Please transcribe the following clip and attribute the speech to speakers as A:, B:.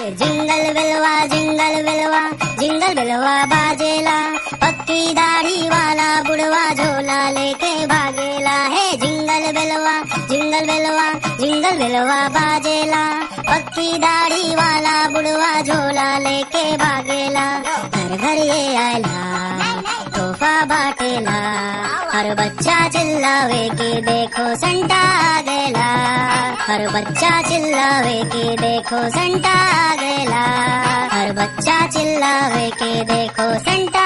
A: jingle बिलवा jingle बिलवा jingle बिलवा बाजेला पक्की दाढ़ी वाला बुढ़वा झोला लेके भागेला है जिंगल बिलवा जिंगल बिलवा जिंगल बिलवा बाजेला पक्की दाढ़ी वाला बुढ़वा झोला लेके भागेला घर घर ये आयला तोहफा बाटेला हर बच्चा चिल्लावे कि देखो संता आ गेला हर बच्चा चिल्लावे कि देखो संता आ गेला हर बच्चा चिल्लावे कि देखो संता